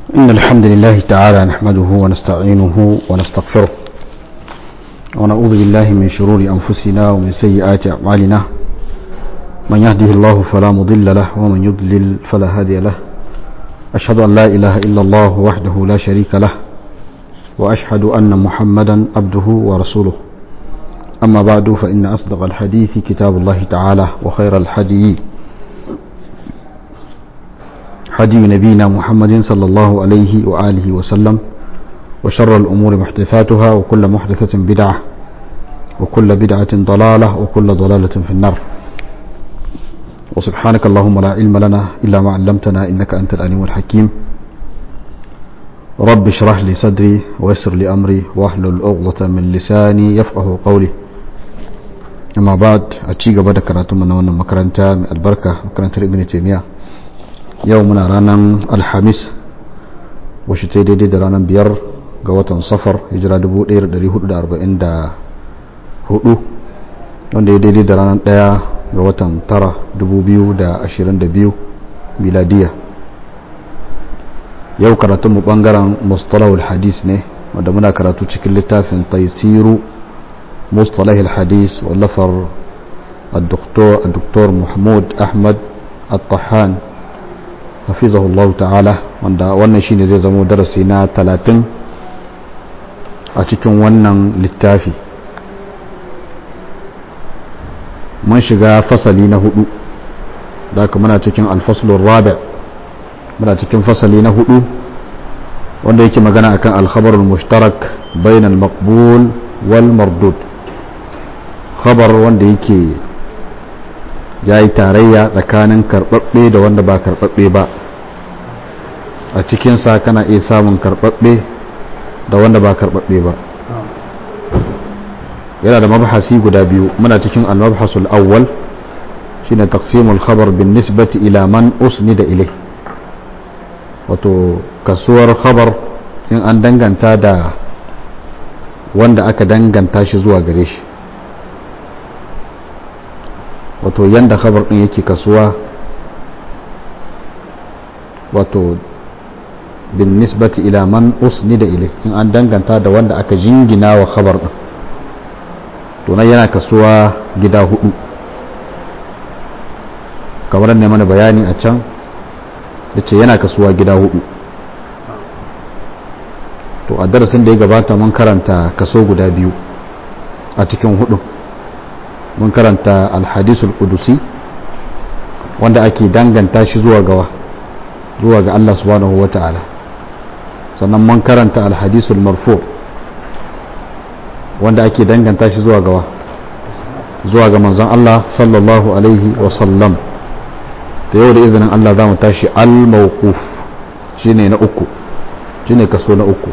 إن الحمد لله تعالى نحمده ونستعينه ونستغفره ونعوذ بالله من شرور أنفسنا ومن سيئات أعمالنا من يهده الله فلا مضل له ومن يضلل فلا هادي له أشهد أن لا إله إلا الله وحده لا شريك له وأشهد أن محمدا عبده ورسوله أما بعد فإن أصدق الحديث كتاب الله تعالى وخير الحديث هدي نبينا محمد صلى الله عليه وآله وسلم وشر الأمور محدثاتها وكل محدثة بدعة وكل بدعة ضلالة وكل ضلالة في النار وسبحانك اللهم لا علم لنا إلا ما علمتنا إنك أنت العليم الحكيم رب اشرح لي صدري ويسر لي أمري واحلل عقدة من لساني يفقه قولي أما بعد أتشيق بدك كراتم من مكرنتا من البركة مكرنتا ابن تيمية yau muna ranar alhamis washe ta daidai da ranar biyar ga watan safar hijira 1444 wanda ya daidai da ranar daya ga watan tara 2022 miladiya yau karatunmu bangaren mustalahul hadis ne wanda muna karatu cikin littafin taisiru mustalahul hadis wallafar الدكتور محمود أحمد الطحان hafizahullahu ta'ala wanda wannan shine zai zamo darasi na talatin a cikin wannan littafi mun shiga fasali na hudu da aka muna cikin alfaslun rabi muna cikin fasali na hudu wanda yake magana akan alkhabarul mushtarak bainal maqbul wal mardud khabar wanda yake ya yi tarayya tsakanin karɓaɓɓe da wanda ba karɓaɓɓe ba a cikinsa kana iya samun karɓaɓɓe da wanda ba karɓaɓɓe ba yana da mabhasi guda biyu muna cikin al-mabhasul awwal shine taqsimul khabar bin nisbati ila man usnida ilai wato kasuwar khabar in an danganta da wanda aka danganta shi zuwa gare shi wato yanda khabar din yake kasuwa wato bin nisbati ila man usnida ilai in an danganta da wanda aka jingina wa khabar din to nan yana kasuwa gida hudu kamar ne mana bayani a can yace yana kasuwa gida hudu to a darasin da ya gabata mun karanta kaso guda biyu a cikin hudu mun karanta alhadisul kudusi wanda ake danganta shi zuwa gawa zuwa ga Allah subhanahu wa ta'ala sannan mun karanta alhadisul marfu wanda ake danganta shi zuwa gawa zuwa ga manzon Allah sallallahu alaihi wa sallam da yau da izinin Allah za mu tashi al-mawquf shine na uku shine kaso na uku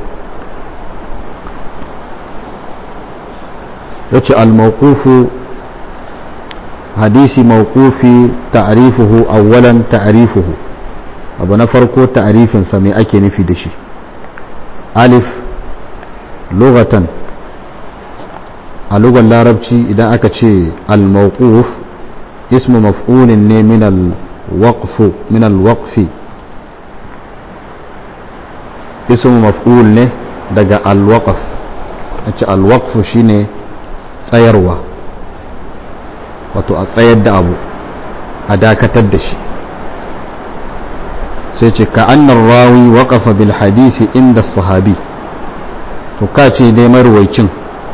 yace al-mawqufu hadisi mawqufi ta'rifuhu awwalan ta'rifuhu abu na farko ta'rifin sa me ake nufi da shi alif lughatan a lugar larabci idan aka ce al-mawquf ismu maf'ulin ne min al-waqf min al-waqfi ismu maf'ul ne daga al-waqf a ce al-waqf shine tsayarwa wato a tsayar da abu a dakatar da shi sai ce ka annar rawi waƙafa bil hadisi inda sahabi to ka ce dai marwaicin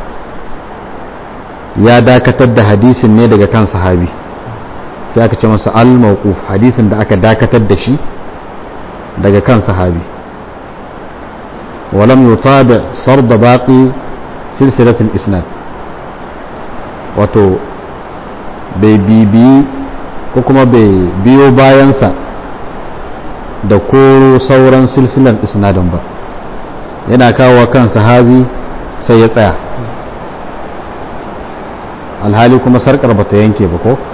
ya dakatar da hadisin ne daga kan sahabi sai aka ce masa al-mawquf hadisin da aka dakatar da shi daga kan sahabi walam yutabi sarda baqi silsilatul isnad wato bai bibiyi ko kuma bai biyo bayansa da koro sauran silsilar isnadin ba yana kawo kan sahabi sai ya tsaya alhali kuma sarkar ba ta yanke ba ko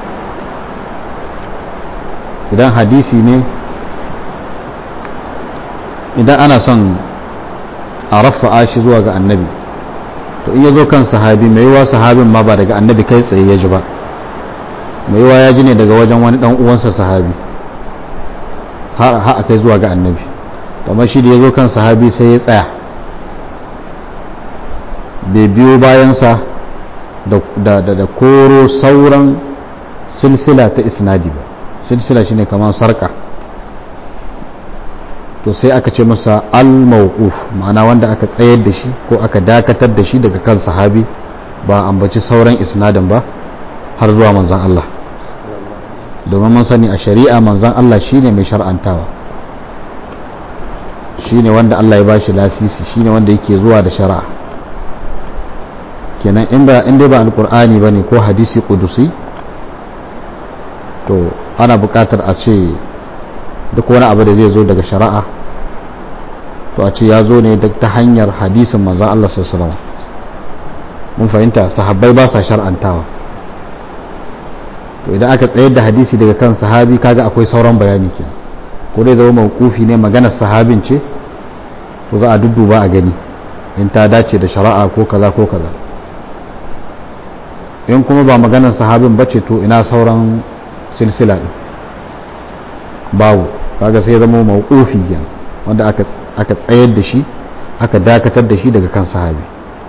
idan hadisi ne idan ana son a rafa'a shi zuwa ga annabi to in ya zo kan sahabi mai yiwa sahabin ma ba daga annabi kai tsaye ya ji ba mai yiwa ya ji ne daga wajen wani dan uwansa sahabi har a kai zuwa ga annabi kamar shi da ya zo kan sahabi sai ya tsaya bai biyo bayansa da koro sauran silsila ta isnadi ba silsila shine kamar sarka to sai aka ce masa al-mawquf ma'ana wanda aka tsayar da shi ko aka dakatar da shi daga kan sahabi ba ambaci sauran isnadin ba har zuwa manzon Allah domin mun sani a shari'a manzon Allah shine mai shar'antawa shine wanda Allah ya bashi lasisi shine wanda yake zuwa da shari'a kenan in ba in dai ba alqur'ani bane ko hadisi qudusi to ana buƙatar a ce duk wani abu da zai zo daga shari'a to a ce ya zo ne ta hanyar hadisin manzon Allah sallallahu alaihi mun fahimta sahabbai ba sa shar'antawa to idan aka tsayar da hadisi daga kan sahabi kaga akwai sauran bayani kenan ko dai zama mawkufi ne maganar sahabin ce to za a dudduba a gani in ta dace da shari'a ko kaza ko kaza in kuma ba maganar sahabin bace to ina sauran silsila din babu kaga sai zama mawkufi kenan wanda aka aka tsayar da shi aka dakatar da shi daga kan sahabi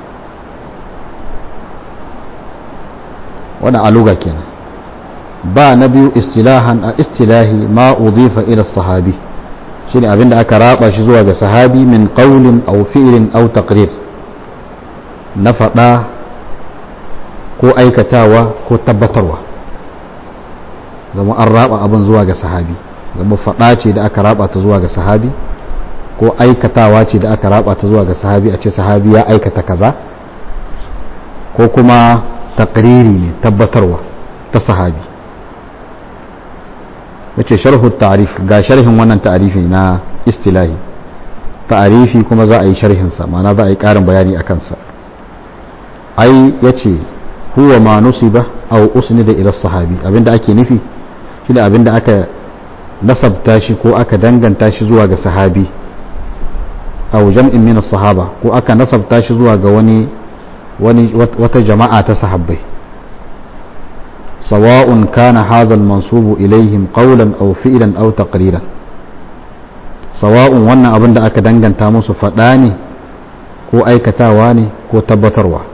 wannan aluga kenan ba na biyu istilahan a istilahi ma udifa ila sahabi shine abinda aka raba shi zuwa ga sahabi min qawlin aw fi'lin aw taqrir na faɗa ko aikatawa ko tabbatarwa zama an raba abin zuwa ga sahabi zama faɗa ce da aka raba ta zuwa ga sahabi ko aikatawa ce da aka raba ta zuwa ga sahabi a ce sahabi ya aikata kaza ko kuma takriri ne tabbatarwa ta sahabi yace sharhu ta'rif ga sharhin wannan ta'rifi na istilahi ta'rifi kuma za a yi sharhin sa ma'ana za a yi karin bayani akan sa ai yace huwa ma nusiba aw usnida ila sahabi abinda ake nufi shine abinda aka nasabta shi ko aka danganta shi zuwa ga sahabi aw jam'in min as-sahaba ko aka nasabta shi zuwa ga wani wani wata jama'a ta sahabbai sawa'un kana hadha al-mansubu ilaihim qawlan aw fi'lan aw taqriran sawa'un wannan abin da aka danganta musu faɗa ne ko aikatawa ne ko tabbatarwa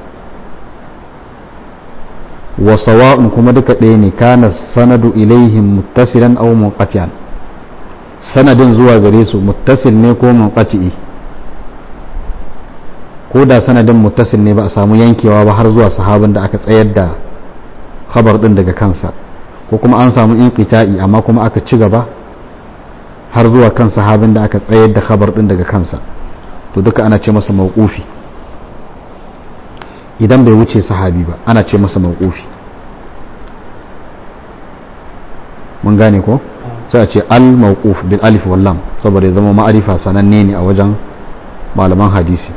wa sawa'un kuma duka ɗaya ne kana sanadu ilaihim muttasilan aw munqati'an sanadin zuwa gare su muttasil ne ko munqati'i ko da sanadin muttasil ne ba a samu yankewa ba har zuwa sahabin da aka tsayar da khabar din daga kansa ko kuma an samu inqita'i amma kuma aka ci gaba har zuwa kan sahabin da aka tsayar da khabar din daga kansa to duka ana ce masa mawqufi idan bai wuce sahabi ba ana ce masa mawqufi mun gane ko sai a ce al mawquf bil alif wal lam saboda ya zama ma'arifa sananne ne a wajen malaman hadisi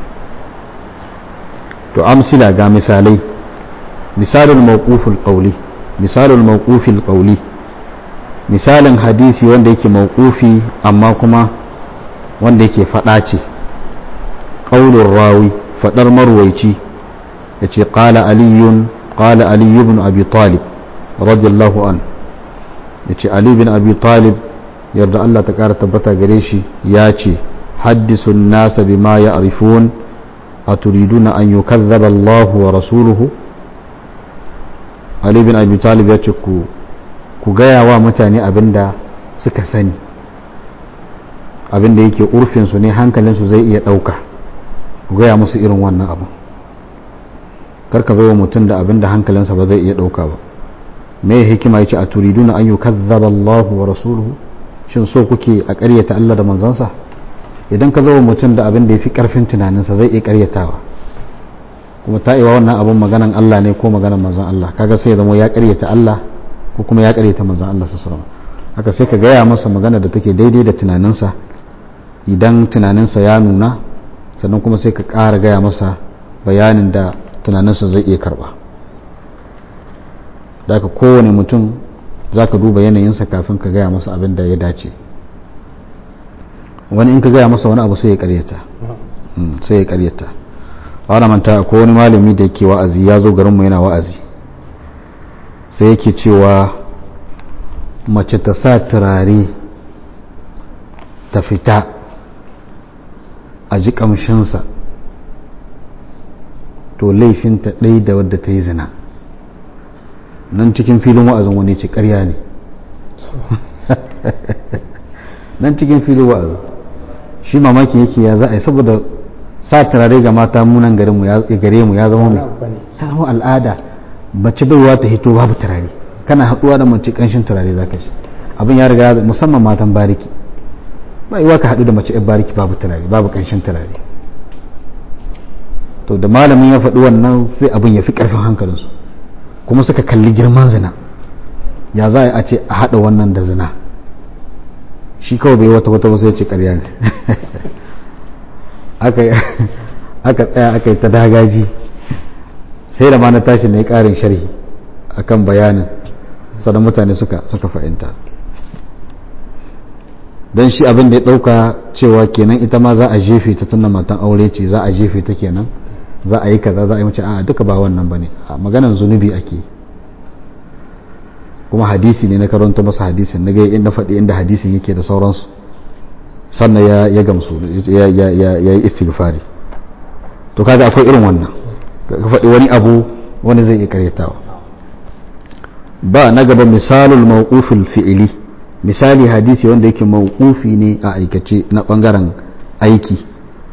to amsila ga misalai misalul mawquful qawli misalul mawqufil qawli misalin hadisi wanda yake mawqufi amma kuma wanda yake fada ce qaulur rawi fadar marwaici yace qala aliyun qala ali ibn abi talib radiyallahu an yace ali ibn abi talib yarda Allah ta kara tabbata gare shi ya ce haddisun nasa bima ya'rifun aturiduna an yukazzaba Allah wa rasuluhu Ali bin Abi Talib ya ce ku ku gaya wa mutane abinda suka sani abinda yake urfin su ne hankalin su zai iya dauka ku gaya musu irin wannan abu karka zo wa mutum da abinda hankalinsa ba zai iya dauka ba me hikima yace aturiduna an yukazzaba Allah wa rasuluhu shin so kuke a ƙaryata Allah da manzansa idan ka zo mutum da abin da ya fi ƙarfin tunaninsa zai iya ƙaryatawa kuma ta iwa wannan abin maganan Allah ne ko maganan manzan Allah kaga sai zama ya ƙaryata Allah ko kuma ya ƙaryata manzan Allah su salama haka sai ka gaya masa magana da take daidai da tunaninsa idan tunaninsa ya nuna sannan kuma sai ka ƙara gaya masa bayanin da tunaninsa zai iya karɓa da ka kowane mutum za ka duba yanayinsa kafin ka gaya masa abin da ya dace wani in ka gaya masa wani abu sai ya karyata sai ya karyata wani manta ko wani malami da yake wa'azi ya zo garinmu yana wa'azi sai yake cewa mace ta sa turare ta fita a ji kamshinsa to laifinta ɗai da wadda ta yi zina nan cikin filin wa'azin wani ce ƙarya ne nan cikin filin wa'azin shi mamaki yake ya za a yi saboda sa turare ga mata munan gare mu ya zama mai ya zama al'ada mace baiwa ta hito babu turare kana haɗuwa da mace ƙanshin turare za ka shi abin ya riga musamman matan bariki ba yiwa ka haɗu da mace yan bariki babu turare babu ƙanshin turare to da malamin ya faɗi wannan sai abin ya fi ƙarfin hankalinsu kuma suka kalli girman zina ya za a ce a haɗa wannan da zina shi kawai bai wata wata wasu ya ce ƙarya ne aka tsaya aka yi ta dagaji sai da ma na tashi na yi ƙarin sharhi akan bayanin sannan mutane suka suka fahimta don shi abin da ya ɗauka cewa kenan ita ma za a jefe ta tunna matan aure ce za a jefe ta kenan za a yi kaza za a yi mace a duka ba wannan ba ne a maganan zunubi ake kuma hadisi ne na karanta masa hadisin na ga inda faɗi inda hadisin yake da sauransu sannan ya ya gamsu ya ya ya yi istighfari to kaga akwai irin wannan ka faɗi wani abu wani zai iya karyatawa ba na gaba misalul mawqufil fi'ili misali hadisi wanda yake mawqufi ne a aikace na bangaren aiki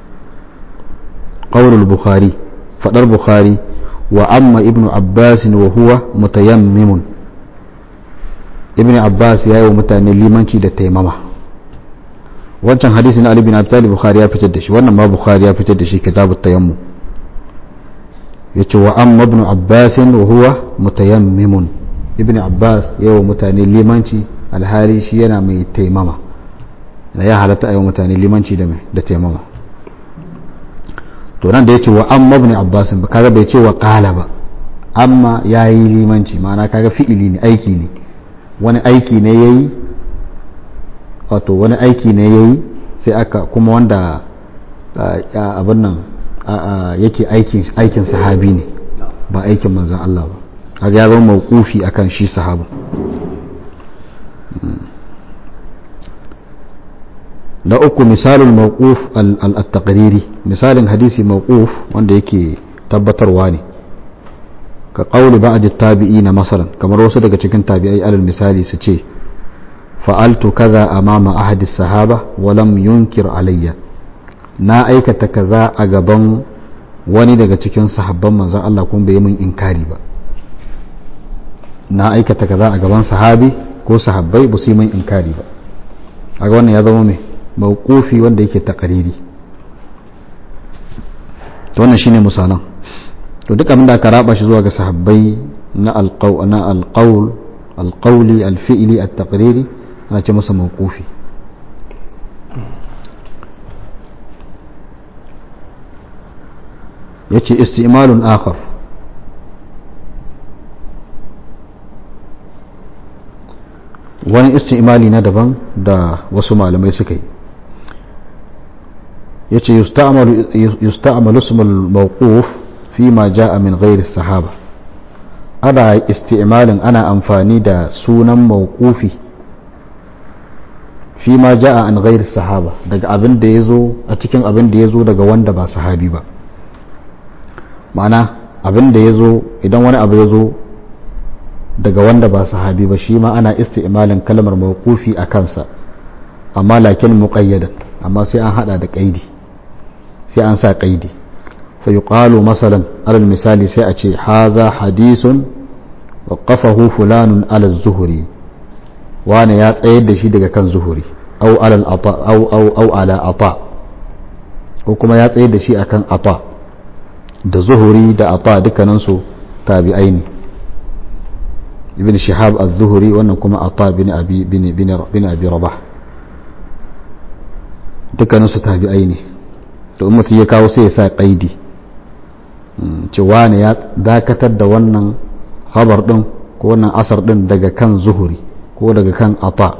qaulul bukhari fadar bukhari wa amma ibnu abbas wa huwa mutayammimun ibnu abbas ya yi wa mutane limanci da taimama wancan hadisi na ali bin abi talib bukhari ya fitar da shi wannan ma bukhari ya fitar da shi kitabut tayammum yace wa amma ibnu abbas wa huwa mutayammimun ibn abbas yawa mutane limanci alhali shi yana mai taimama ya halatta a yi mutane limanci da mai da taimama to nan da ya ce wa amma ibn abbas ba kaga bai ce wa qala ba amma ya yi limanci ma'ana kaga fi'ili ne aiki ne wani aiki ne yayi wato wani aiki ne yayi sai aka kuma wanda abin nan yake aikin sahabi ne ba aikin manzan Allah ba kaga ya zama mawqufi akan shi sahaba na uku misalin mawquf al-taqriri misalin hadisi mawquf wanda yake tabbatarwa ne ka qawli ba'd at-tabi'in masalan kamar wasu daga cikin tabi'ai alal misali su ce fa'altu kaza amama ahadi sahaba wa lam yunkir alayya na aikata kaza a gaban wani daga cikin sahabban manzon Allah kuma bai yi min inkari ba na aikata kaza a gaban sahabi ko sahabbai ba su yi min inkari ba a wannan ya zama mai mawqufi wanda yake takariri to wannan shine misalan to duk abin da aka raba shi zuwa ga sahabbai na alqaw na alqawl alqawli alfi'li at-taqriri ana ce masa mawqufi yace istimalun akhar wani istimali na daban da wasu malamai suka yi ya ce yusta'amalu ismul mawquf fi ma ja'a min ghairi sahaba ana isti'malin ana amfani da sunan mawqufi fi ma ja'a an ghairi sahaba daga abin da yazo a cikin abin da yazo daga wanda ba sahabi ba ma'ana abin da yazo idan wani abu yazo daga wanda ba sahabi ba shi ma ana isti'malin kalmar mawqufi a kansa amma lakin muqayyadan amma sai an hada da qaidi sai an sa qaidi fa yuqalu masalan alal misali sai a ce haza hadisun waqafahu fulanun ala zuhuri wani ya tsayar da shi daga kan zuhuri au alal ata au au au ala ata ko kuma ya tsayar da shi akan ata da zuhuri da ata dukkaninsu tabi'ai ne ibn shihab az-zuhri wannan kuma ata bin abi bin bin bin abi rabah dukkanin su tabi'ai ne to in mutum ya kawo sai ya sa qaidi cewa ne ya dakatar da wannan khabar din ko wannan asar din daga kan zuhuri ko daga kan ata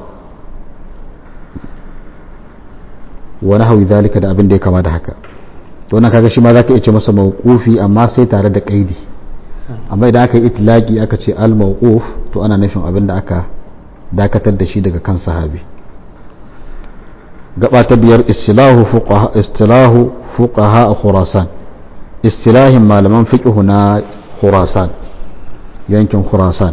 wa nahwi zalika da abin da ya kama da haka to wannan kaga shi ma zaka iya ce masa mawqufi amma sai tare da qaidi amma idan aka yi itilaki aka ce al-mawquf to ana nufin abin da aka dakatar da shi daga kan sahabi gaba ta biyar istilahu fuqaha istilahu fuqaha khurasan istilahin malaman fiqh na khurasan yankin khurasan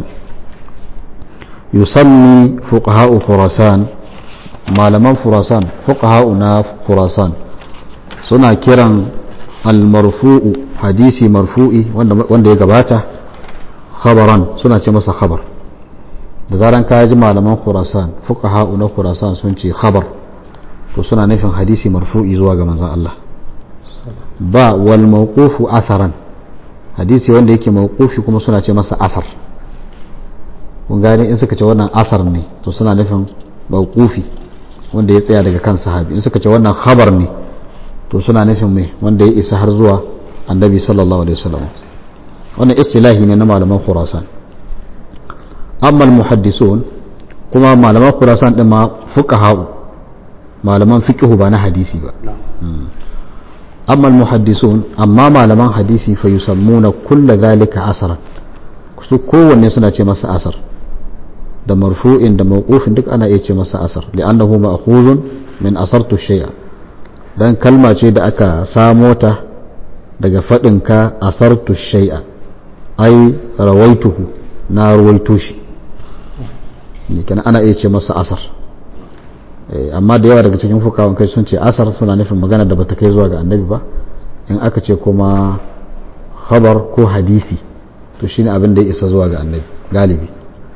yusammi fuqaha khurasan malaman khurasan fuqaha na khurasan suna kiran al-marfu'u hadisi marfu'i wanda ya gabata khabaran suna ce masa khabar da zaran ka ji malaman khurasan fuqaha na khurasan sun ce khabar to suna nufin hadisi marfu'i zuwa ga manzon Allah ba wal mawqufu atharan hadisi wanda yake mawqufi kuma suna ce masa asar kun gane in suka ce wannan asar ne to suna nufin mawqufi wanda ya tsaya daga kan sahabi in suka ce wannan khabar ne to suna nufin mai wanda ya isa har zuwa annabi sallallahu alaihi wasallam wannan istilahi ne na malaman khurasan amma al-muhaddisun kuma malaman khurasan din ma fuqaha malaman fiqh ba na hadisi ba amma al-muhaddisun amma malaman hadisi fa yusammuna kull dhalika asran su kowanne suna ce masa asar da marfu'in da mawqufin duk ana iya ce masa asar li'annahu ma'khuzun min asartu shay'a dan kalma ce da aka samo ta daga faɗinka asartu shay'a ai rawaituhu na ruwaito shi ne kenan ana iya ce masa asar amma da yawa daga cikin fukawan kai sun ce asar suna nufin magana da bata kai zuwa ga annabi ba in aka ce kuma khabar ko hadisi to shine abin da ya isa zuwa ga annabi galibi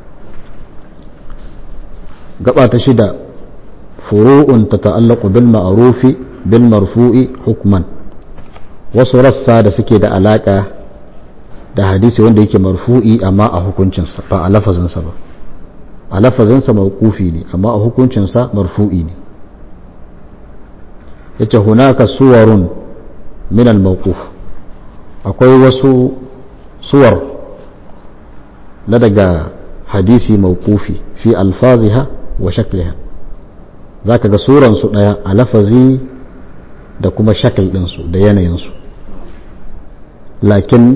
gaba ta shida furu'un ta ta'allaqu bil ma'rufi bil marfu'i hukman wasu rassa da suke da alaka da hadisi wanda yake marfu'i amma a hukuncinsa ba a lafazinsa ba a lafazinsa mawqufi ne amma a hukuncinsa marfu'i ne yace hunaka suwarun min al mawquf akwai wasu suwar na daga hadisi mawqufi fi alfaziha wa shakliha zaka ga suran su daya a lafazi da kuma shakl din su da yanayin su lakin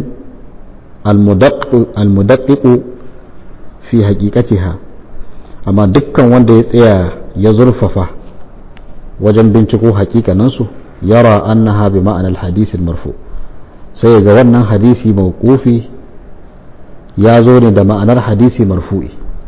almudaqqiqu fi haqiqatiha amma dukkan wanda ya tsaya ya zurfafa wajen binciko haƙiƙaninsu yara annaha bi ma'anar hadisin marfu sai ga wannan hadisi mawqufi ya zo ne da ma'anar hadisi marfu'i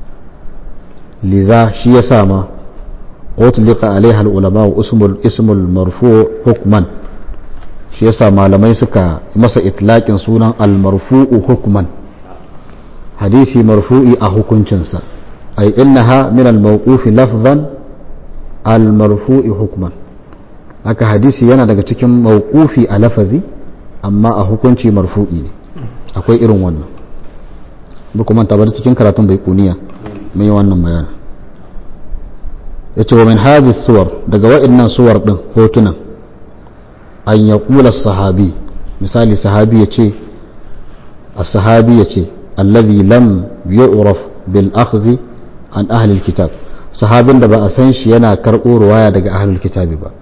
liza shi ya sama utliqa alaiha al-ulama ismul ismul marfu hukman shi yasa malamai suka masa itlaqin sunan al-marfu'u hukman hadisi marfu'i a hukuncinsa ay innaha min al-mawqufi lafzan al-marfu'i hukman haka hadisi yana daga cikin mawqufi a lafazi amma a hukunci marfu'i ne akwai irin wannan ba kuma tabar cikin karatun bai kuniya mai wannan bayana yace wa min hadhihi suwar daga wa'annan suwar din hotunan an yaqula sahabi misali sahabi yace as-sahabi yace alladhi lam yu'raf bil akhdhi an ahli al-kitab sahabin da ba a san shi yana karɓo ruwaya daga ahlul kitabi ba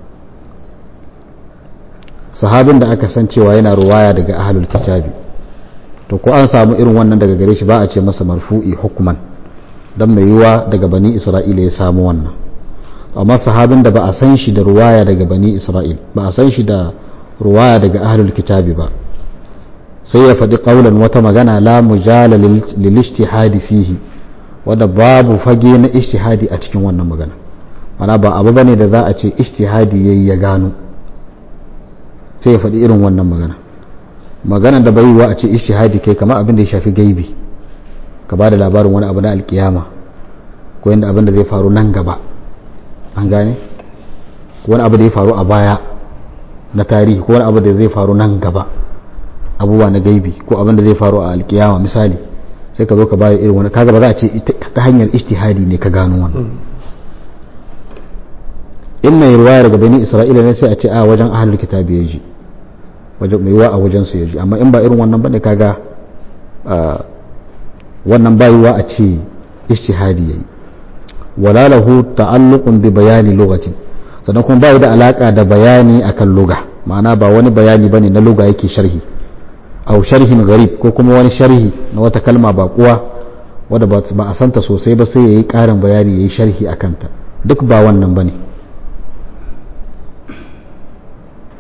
sahabin da aka san cewa yana ruwaya daga ahlul kitabi to ko an samu irin wannan daga gare shi ba a ce masa marfu'i hukman dan mai yiwa daga bani isra'ila ya samu wannan amma sahabin da ba a san shi da ruwaya daga bani isra'il ba a san shi da ruwaya daga ahlul kitabi ba sai ya faɗi ƙaunar wata magana la mujala lil ijtihadi fihi wanda babu fage na ijtihadi a cikin wannan magana mana ba abu bane da za a ce ijtihadi yayi ya gano sai ya faɗi irin wannan magana magana da bai wa a ce ijtihadi kai kamar abin da ya shafi gaibi ka ba da labarin wani abu na alkiyama ko yanda abin da zai faru nan gaba an gane wani abu da ya faru a baya na tarihi ko wani abu da zai faru nan gaba abubuwa na gaibi ko abin da zai faru a alkiyama misali sai ka zo ka bayar irin wani kaga ba za a ce ta hanyar ijtihadi ne ka gano wannan in mai ruwaya daga bani isra'ila ne sai a ce a wajen ahlul kitabi ya ji wajen mai wa a wajen su ya ji amma in ba irin wannan bane kaga wannan bayuwa a ce ijtihadi yayi wala lahu ta'alluqun bi bayani lugatin sannan kuma bai da alaka da bayani akan luga ma'ana ba wani bayani bane na luga yake sharhi au sharhin garib ko kuma wani sharhi na wata kalma ba kuwa wadda ba a santa sosai ba sai yayi karin bayani yayi sharhi akan ta duk ba wannan bane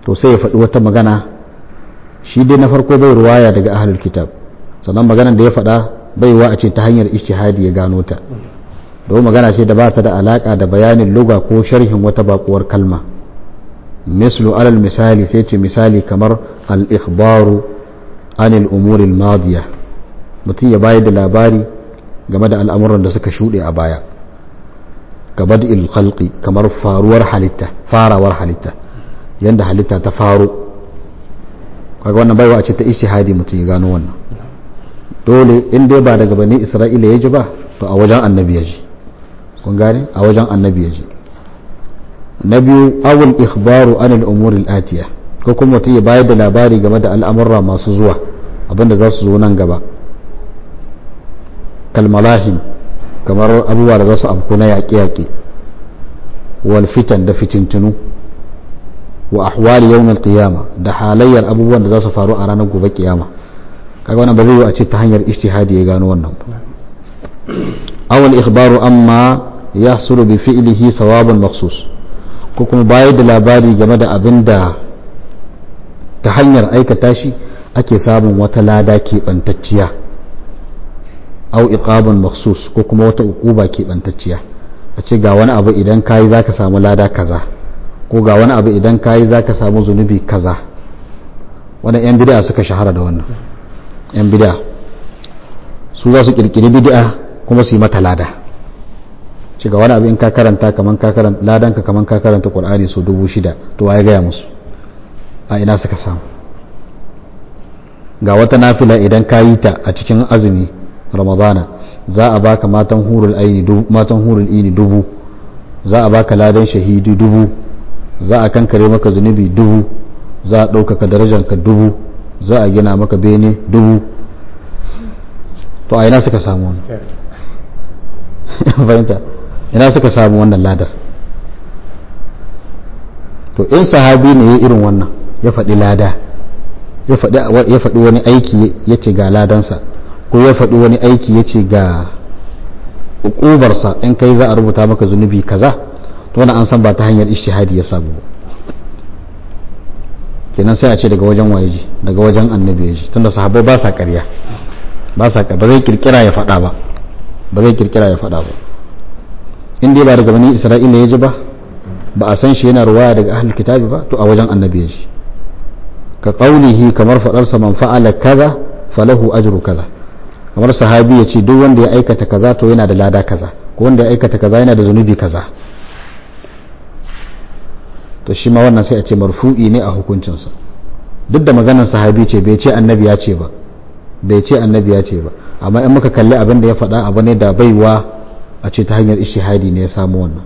to sai ya faɗi wata magana shi dai na farko bai ruwaya daga ahlul kitab sannan maganar da ya faɗa baiwa a ce ta hanyar ishtihadi ya gano ta don magana ce da ba ta da alaka da bayanin luga ko sharhin wata bakuwar kalma mislu alal misali sai ce misali kamar al-ikhbaru anil umuril madiya mutum ya bayar da labari game da al'amuran da suka shuɗe a baya gaba da khalqi kamar faruwar halitta farawar halitta yanda halitta ta faro kaga wannan baiwa ce ta ishtihadi mutum ya gano wannan dole in dai ba daga bani isra'ila ya ji ba to a wajen annabi ya ji kun gane a wajen annabi ya ji na biyu awul ikhbaru anil umuri atiya ko kuma mutum ya bayar da labari game da al'amurra masu zuwa abinda za su zo nan gaba kalmalahim kamar abubuwa da za su afku na yaƙe-yaƙe wal fitan da fitintunu wa ahwali yawmal qiyama da halayyar abubuwan da za su faru a ranar gobe kiyama kaga wannan ba zai yi a ce ta hanyar ijtihadi ya gano wannan ba awal ikhbaru amma yahsulu bi fi'lihi sawaban makhsus ko kuma bayar da labari game da abin da ta hanyar aikata shi ake samun wata lada keɓantacciya au iqaban makhsus ko kuma wata uquba keɓantacciya a ce ga wani abu idan kayi zaka samu lada kaza ko ga wani abu idan kayi zaka samu zunubi kaza wannan yan bid'a suka shahara da wannan yan bid'a su za su kirkiri bid'a kuma su yi mata lada ce ga wani abu in ka karanta kaman ka karanta ladan ka kaman ka karanta qur'ani so dubu shida to waye gaya musu a ina suka samu ga wata nafila idan ka yi ta a cikin azumi ramadana za a baka matan hurul aini matan hurul ini dubu za a baka ladan shahidi dubu za a kankare maka zunubi dubu za a ɗaukaka darajanka dubu za a gina maka bene dubu to a ina suka samu wannan fahimta ina suka samu wannan ladar to in sahabi ne ya irin wannan ya faɗi lada ya faɗi wani aiki ya ce ga ladansa ko ya faɗi wani aiki ya ce ga ukubarsa in kai za a rubuta maka zunubi kaza to wani an san ba ta hanyar ishtihadi ya samu kenan sai a ce daga wajen waye daga wajen annabi ya ji tunda sahabbai ba sa ƙarya ba sa ba zai kirkira ya faɗa ba ba zai kirkira ya faɗa ba in dai ba daga bani isra'ila ya ji ba ba a san shi yana ruwaya daga ahlul kitabi ba to a wajen annabi ya ji ka qaulihi kamar faɗarsa man fa'ala kaza falahu ajru kaza kamar sahabi ya ce duk wanda ya aikata kaza to yana da lada kaza ko wanda ya aikata kaza yana da zunubi kaza to shi ma wannan sai a ce marfu'i ne a hukuncinsa duk da maganar sahabi ce bai ce annabi ya ce ba bai ce annabi ya ce ba amma in muka kalli abin da ya faɗa abu ne da baiwa a ce ta hanyar ishihadi ne ya samu wannan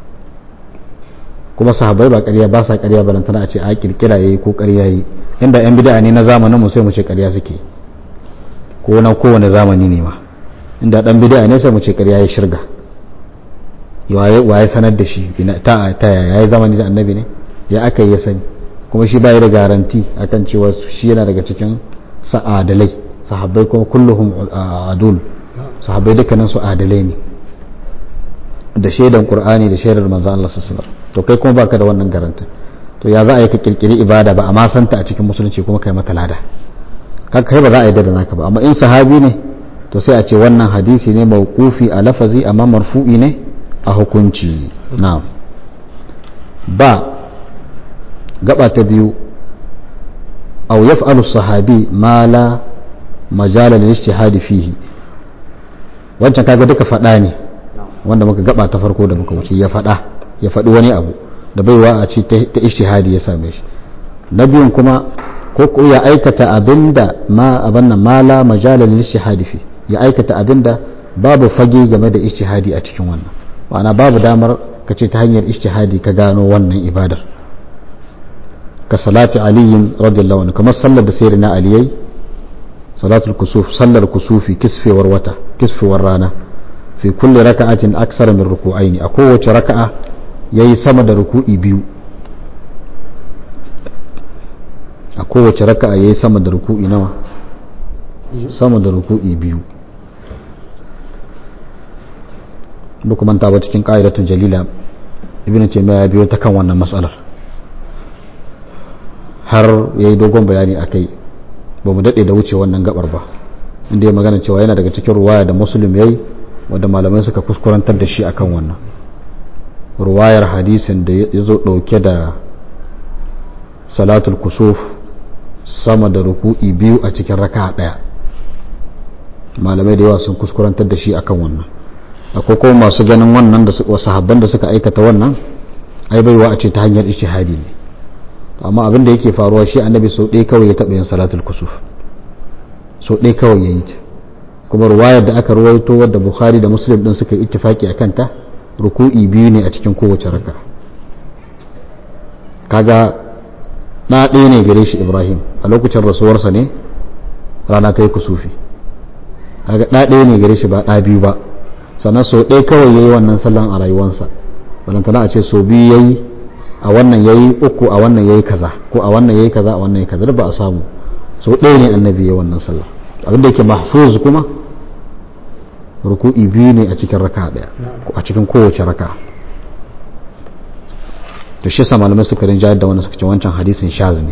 kuma sahabbai ba ƙarya ba sa ƙarya ba lantana a ce a kirkira yayi ko ƙarya yayi inda yan bid'a ne na zamanin mu sai mu ce ƙarya suke ko na kowane zamani ne ma inda dan bid'a ne sai mu ce ƙarya ya shirga waye sanar da shi ta ta yayi zamani da annabi ne ya aka yi ya sani kuma shi bai da garanti akan cewa shi yana daga cikin sa'adalai sahabbai kuma kulluhum adul sahabbai dukkanin su adalai ne da shaidan qur'ani da shaidar manzon Allah sallallahu alaihi wasallam to kai kuma baka da wannan garanti to ya za a yi ka kirkiri ibada ba amma santa a cikin musulunci kuma kai mata lada kai ba za a yi da naka ba amma in sahabi ne to sai a ce wannan hadisi ne mawqufi a lafazi amma marfu'i ne a hukunci na'am ba gaba ta biyu aw yaf'alu sahabi ma la majala lil ijtihad fihi wancan kaga duka fada ne wanda muka gaba ta farko da muka wuce ya fada ya faɗi wani abu da baiwa a ce ta ijtihadi ya same shi na biyun kuma ko ya aikata abinda ma abanna mala majala lil ijtihadi fi ya aikata abinda babu fage game da ijtihadi a cikin wannan ma'ana babu damar ka ce ta hanyar ijtihadi ka gano wannan ibadar ka salati aliyin radiyallahu anhu kamar sallar da sayyidina aliyai salatul kusuf sallar kusufi kisfewar wata kisfewar rana fi kulli raka'atin aksara min ruku'aini a kowace raka'a yayi sama da ruku'i biyu a kowace raka'a yayi sama da ruku'i nawa sama da ruku'i biyu duk manta ba cikin ƙa'idatun jalila ibn taymiya ya biyo ta kan wannan matsalar har ya yi dogon bayani a kai ba mu daɗe da wuce wannan gabar ba inda ya magana cewa yana daga cikin ruwaya da musulun ya yi wadda malamai suka kuskurantar da shi akan wannan ruwayar hadisin da ya zo ɗauke da salatul kusuf sama da ruku'i biyu a cikin raka ɗaya malamai da yawa sun kuskurantar da shi akan wannan akwai kuma masu ganin wannan da sahabban da suka aikata wannan ai baiwa a ce ta hanyar ishihadi ne amma abin da yake faruwa shi annabi sau ɗaya kawai ya taɓa yin salatul kusuf sau ɗaya kawai ya yi ta kuma ruwayar da aka ruwaito wadda bukhari da muslim ɗin suka yi ittifaki a kanta ruku'i biyu ne a cikin kowace raka kaga ɗa ɗaya ne gare shi ibrahim a lokacin rasuwarsa ne rana ta yi kusufi kaga ɗa ɗaya ne gare shi ba ɗa biyu ba sannan sau ɗaya kawai ya yi wannan sallan a rayuwansa balantana a ce sau biyu ya yi a wannan ya yi uku a wannan ya yi kaza ko a wannan ya yi kaza a wannan ya yi kaza ba a samu sau ɗaya ne annabi ya wannan sallah abinda yake mahfuz kuma ruku'i biyu ne a cikin raka ɗaya a cikin kowace raka to shi sa malamai suka rinjayar da wani suka ce wancan hadisin shaz ne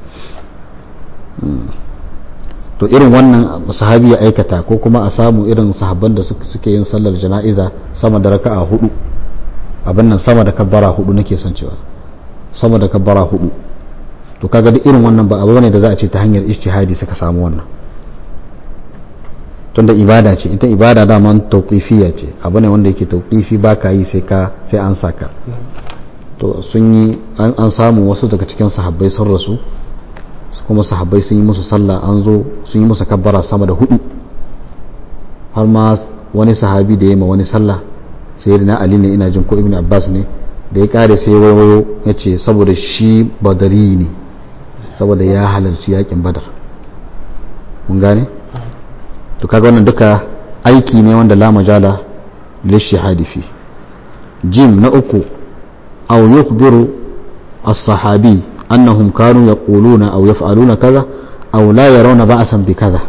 to irin wannan sahabi ya aikata ko kuma a samu irin sahabban da suke yin sallar jana'iza sama da raka'a hudu abin nan sama da kabbara hudu nake son cewa sama da kabbara hudu to kaga duk irin wannan ba abu ne da za a ce ta hanyar ijtihadi suka samu wannan tunda ibada ce ita ibada dama tauqifiyya ce abu ne wanda yake tauqifi ba ka yi sai ka sai an saka to sun yi an samu wasu daga cikin sahabbai sun rasu kuma sahabbai sun yi musu sallah an zo sun yi musu kabbara sama da hudu har ma wani sahabi da ya ma wani sallah sai na ali ne ina jin ko ibn abbas ne da ya kare sai wayo ya ce saboda shi badari ne saboda ya halarci yakin badar mun gane to kaga wannan duka aiki ne wanda la majala lishihadi fi jim na uku aw yukhbiru as-sahabi annahum kanu yaquluna aw yaf'aluna kaza aw la yarawna ba'san bi kaza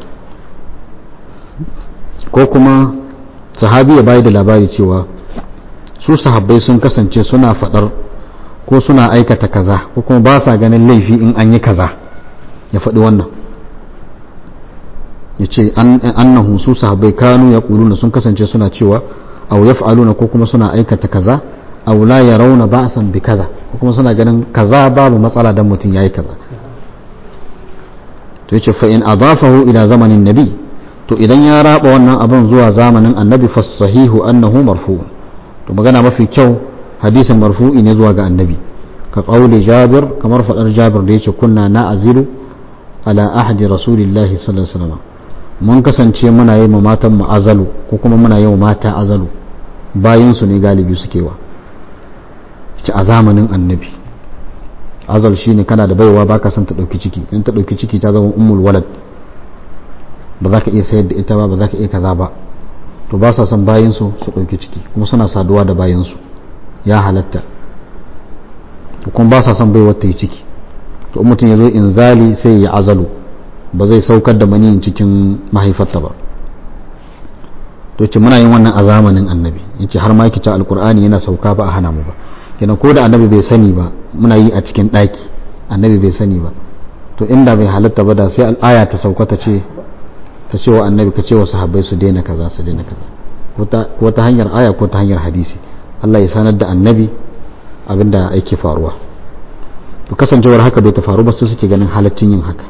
ko kuma sahabi ya bayar da labari cewa su sahabbai sun kasance suna fadar ko suna aikata kaza ko kuma ba sa ganin laifi in an yi kaza ya faɗi wannan ya ce annahu su sahabbai kanu ya ƙuluna sun kasance suna cewa aw yaf'aluna ko kuma suna aikata kaza aw la yarawna ba'san bi kaza ko kuma suna ganin kaza babu matsala dan mutum yayi kaza to yace fa in adafahu ila zamanin nabi to idan ya raba wannan abin zuwa zamanin annabi fa sahihu annahu marfu' to magana mafi kyau hadisin marfu'i ne zuwa ga annabi ka qauli jabir kamar fadar jabir da yace kunna na'zilu ala ahdi rasulillahi sallallahu alaihi wasallam mun kasance muna yi ma matan mu azalu ko kuma muna yi wa mata azalu bayan su ne galibi suke wa ci a zamanin annabi azal shine kana da baiwa baka son ta dauki ciki in ta dauki ciki ta zama ummul walad ba za ka iya sayar da ita ba ba za ka iya kaza ba to ba sa son bayan su su dauki ciki kuma suna saduwa da bayan su ya halatta kuma ba sa son baiwar ta yi ciki to mutum ya zo inzali sai ya azalu ba zai saukar da maniyin cikin mahaifarta ba to ce muna yin wannan a zamanin annabi yace har ma yake cewa alqur'ani yana sauka ba a hana mu ba kenan ko da annabi bai sani ba muna yi a cikin daki annabi bai sani ba to inda bai halatta ba da sai al'aya ta sauka ta ce ta ce wa annabi ka ce wa sahabbai su daina kaza su daina kaza ko ta hanyar aya ko ta hanyar hadisi Allah ya sanar da annabi abinda yake faruwa to kasancewar haka bai ta faru ba su suke ganin halaccin yin haka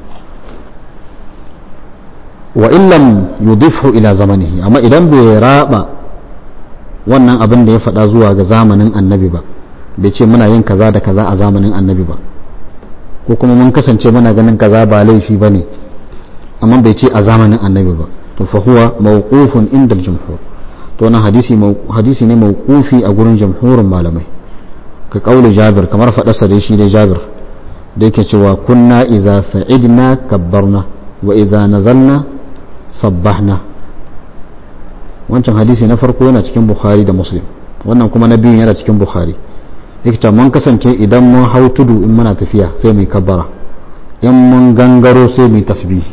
wa illam yudifhu ila zamanihi amma idan bai raba wannan abin da ya faɗa zuwa ga zamanin annabi ba bai ce muna yin kaza da kaza a zamanin annabi ba ko kuma mun kasance muna ganin kaza ba laifi ba ne amma bai ce a zamanin annabi ba to fa huwa mawqufun inda jumhur to wannan hadisi hadisi ne mawqufi a gurin jamhurin malamai ka kauli jabir kamar faɗarsa da shi da jabir da yake cewa kunna iza sa'idna kabbarna wa iza nazalna sabbahna wancan hadisi na farko yana cikin bukhari da muslim wannan kuma na biyun yana cikin bukhari yake cewa mun kasance idan mun hau tudu in muna tafiya sai mai kabbara in mun gangaro sai mai tasbihi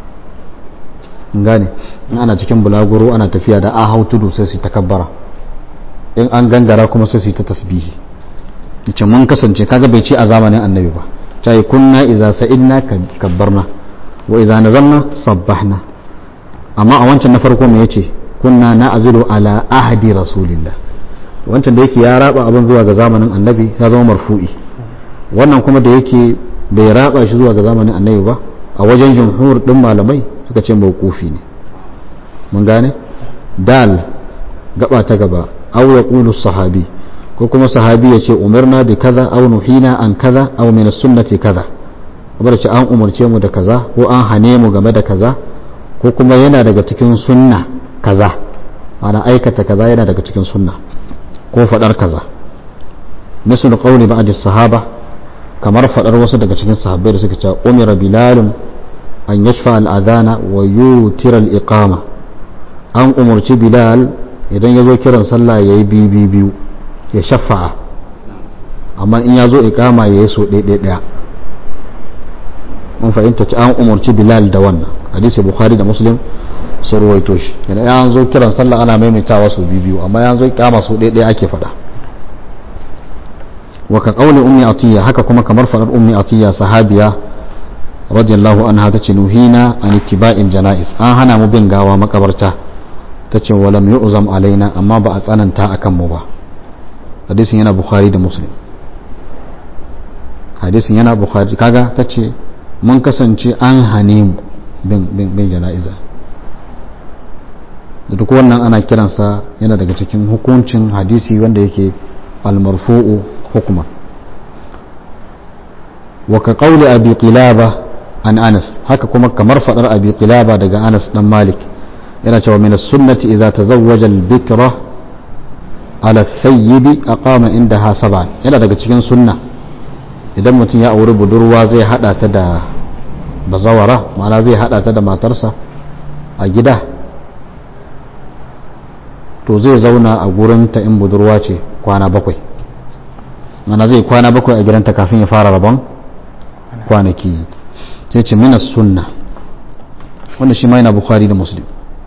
gane in ana cikin bulaguro ana tafiya da a hau tudu sai su ta kabbara in an gangara kuma sai su ta tasbihi ce mun kasance kaga bai ce a zamanin annabi ba ta yi kunna iza sa'idna kabbarna wa iza nazalna sabbahna amma a wancan na farko me yace kunna na azilu ala ahdi rasulillah wancan da yake ya raba abin zuwa ga zamanin annabi ya zama marfu'i wannan kuma da yake bai raba shi zuwa ga zamanin annabi ba a wajen jumhur din malamai suka ce mawqufi ne mun gane dal gaba ta gaba aw yaqulu sahabi ko kuma sahabi ya ce umarna bi kaza aw nuhina an kaza aw min sunnati kaza kamar ce an umarce mu da kaza ko an hane mu game da kaza ko kuma yana daga cikin sunna kaza ana aikata kaza yana daga cikin sunna ko fadar kaza misal qawli ba'd sahaba kamar fadar wasu daga cikin sahabbai da suka ce umira bilal an yashfa al-adhana wa yutira al-iqama an umarci bilal idan ya zo kiran sallah yayi biyu biyu ya shafa'a amma in ya zo iqama yayi so ɗaya ɗaya mun fahimta ci an umarci bilal da wannan hadisi bukhari da muslim sun ruwaito shi yana ya zo kiran sallah ana maimaitawa su biyu amma ya zo kama su ɗaya ɗaya ake faɗa wa ka qauli ummi atiya haka kuma kamar faɗar ummi atiya sahabiya radiyallahu anha tace nuhina an ittiba'il janais an hana mu bin gawa makabarta tace wa lam yu'zam alaina amma ba a tsananta akan mu ba hadisin yana bukhari da muslim hadisin yana bukhari kaga tace mun kasance an hane mu bin jana'iza da duk wannan ana kiransa yana daga cikin hukuncin hadisi wanda yake almarfu'u hukman wa ka qawli abi qilaba an anas haka kuma kamar fadar abi qilaba daga anas dan malik yana cewa min as-sunnati idza tazawwaja al-bikra ala thayyibi aqama indaha sab'an yana daga cikin sunna idan mutum ya auri budurwa zai hada ta da bazawara ma'ana zai hada ta da matarsa a gida to zai zauna a gurinta in budurwa ce kwana bakwai mana zai kwana bakwai a gidanta kafin ya fara rabon kwanaki sai ce minas sunna wanda shi ma yana bukhari da muslim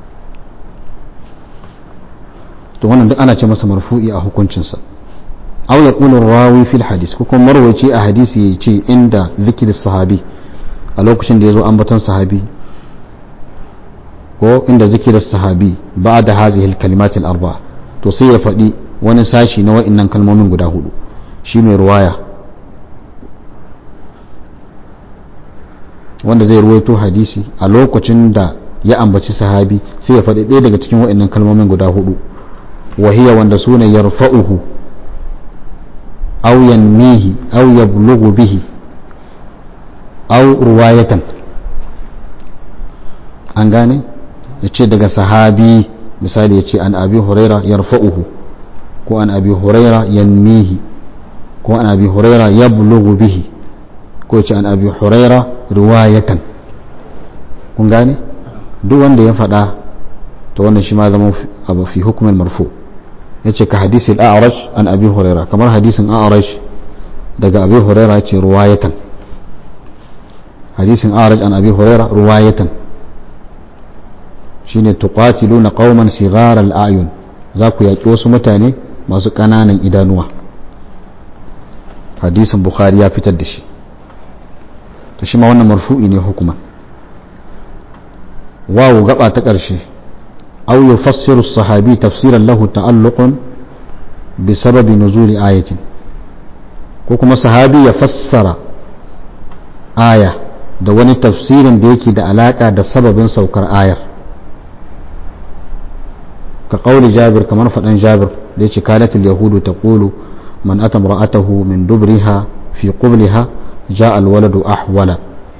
to wannan duk ana ce masa marfu'i a hukuncinsa aw ya qulu rawi fil hadis ko kuma marwaci a hadisi ya ce inda zikir sahabi a lokacin da ya zo ambaton sahabi ko inda zikirar sahabi ba da hazihil kalimatil arba to sai ya faɗi wani sashi na wa'innan kalmomin guda hudu shi mai ruwaya wanda zai ruwaito hadisi a lokacin da ya ambaci sahabi sai ya faɗi ɗaya daga cikin wa'innan kalmomin guda hudu wahiya wanda su ne yarfa'uhu aw yanmihi aw yablughu bihi aw ruwayatan an gane ya ce daga sahabi misali ya ce an abi huraira yarfa'uhu ko an abi huraira yanmihi ko an abi huraira yablughu bihi ko ya ce an abi huraira riwayatan kun gane duk wanda ya faɗa to wannan shi ma zama abu fi hukumin marfu ya ce ka hadisi al'arash an abi huraira kamar hadisin a'arash daga abi huraira ce riwayatan hadisin a'arash an abi huraira riwayatan shine tuqatiluna qauman sighar al-ayun za ku yaki wasu mutane masu ƙananan idanuwa hadisin bukhari ya fitar da shi to shi ma wannan marfu'i ne hukuma wawu gaba ta ƙarshe aw yufassiru as-sahabi tafsiran lahu ta'alluqun bi sababi nuzuli ayatin ko kuma sahabi ya fassara aya da wani tafsirin da yake da alaka da sababin saukar ayar كقول جابر كما فدان جابر ليش كانت اليهود تقول من أتى امرأته من دبرها في قبلها جاء الولد أحولا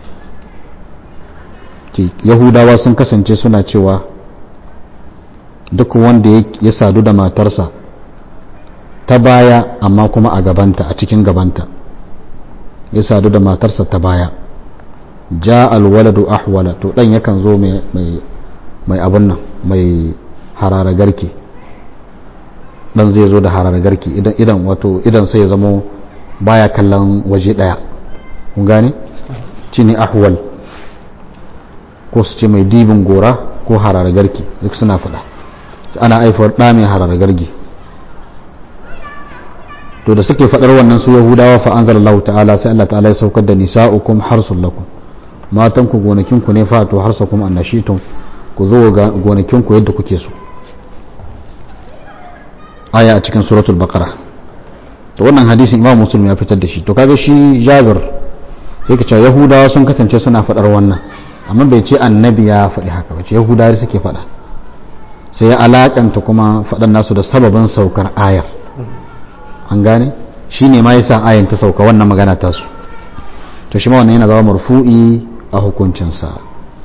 yahudawa sun kasance suna cewa duk wanda ya sadu da matarsa ta baya amma kuma a gabanta a cikin gabanta ya sadu da matarsa ta baya ja alwaladu ahwala to dan yakan zo mai abun nan mai harara garke dan zai zo da harara garke idan idan wato idan sai ya zamo baya kallon waje daya kun gane ci ne ahwal ko su ce mai dibin gora ko harara garke duk suna faɗa ana aifar ɗa mai harara garge to to da suke faɗar wannan su yahudawa fa anzalallahu ta'ala sai Allah ta'ala ya saukar da nisa'ukum harsul lakum matan ku gonakin ku ne fa to harsakum annashitum ku zo ga gonakin ku yadda kuke so aya a cikin suratul baqara to wannan hadisin imam muslim ya fitar da shi to kaga shi jabir sai ka ce yahudawa sun kasance suna faɗar wannan amma bai ce annabi ya faɗi haka ba ce yahudawa suke faɗa sai ya alakanta kuma faɗan nasu da sababin saukar ayar an gane shi ne ma yasa ayan ta sauka wannan magana tasu to shi ma wannan yana zama marfu'i a hukuncinsa